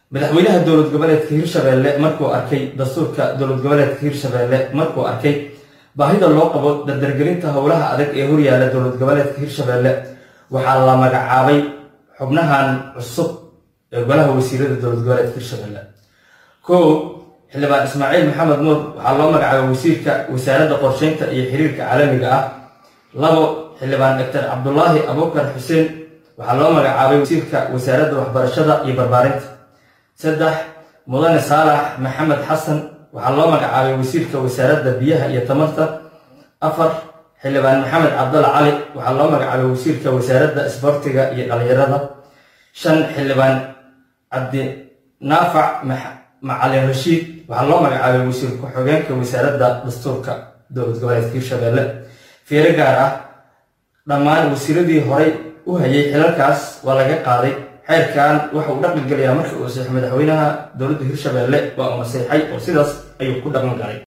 madaxweynaha dowlad goboleedka hirshabeelle markuu arkay dastuurka dowlad goboleedka hirshabeelle markuu arkay baahida loo qabo dardargelinta howlaha adag ee horyaala dowlad goboleedka hirshabeelle waxaa la magacaabay xubnahan cusub ee golaha wasiirada dowlad goboleedka hirshabeelle kow xildhibaan ismaaciil maxamed nuur waxaa loo magacaabay wasiirka wasaaradda qorsheynta iyo xiriirka caalamiga ah labo xildhibaan doctor cabdulaahi abuukar xuseen waxaa loo magacaabay wasiirka wasaaradda waxbarashada iyo barbaarinta saddex mudane saalax maxamed xasan waxaa loo magacaabay wasiirka wasaaradda biyaha iyo tamarta afar xildhibaan maxamed cabdalla cali waxaa loo magacaabay wasiirka wasaaradda isboortiga iyo dhallinyarada shan xildhibaan cabdinaafac macalin rashiid waxaa loo magacaabay wasiir ku-xigeenka wasaaradda dastuurka dowlad goboleedka hirshabeelle fiiro gaar ah dhammaan wasiiradii horay u hayay xilalkaas waa laga qaaday xeerkan waxa uu dhaqan gelayaa marka uu saxiix madaxweynaha dowladda hirshabeelle waa uu naseexay oo sidaas ayuu ku dhaqan galay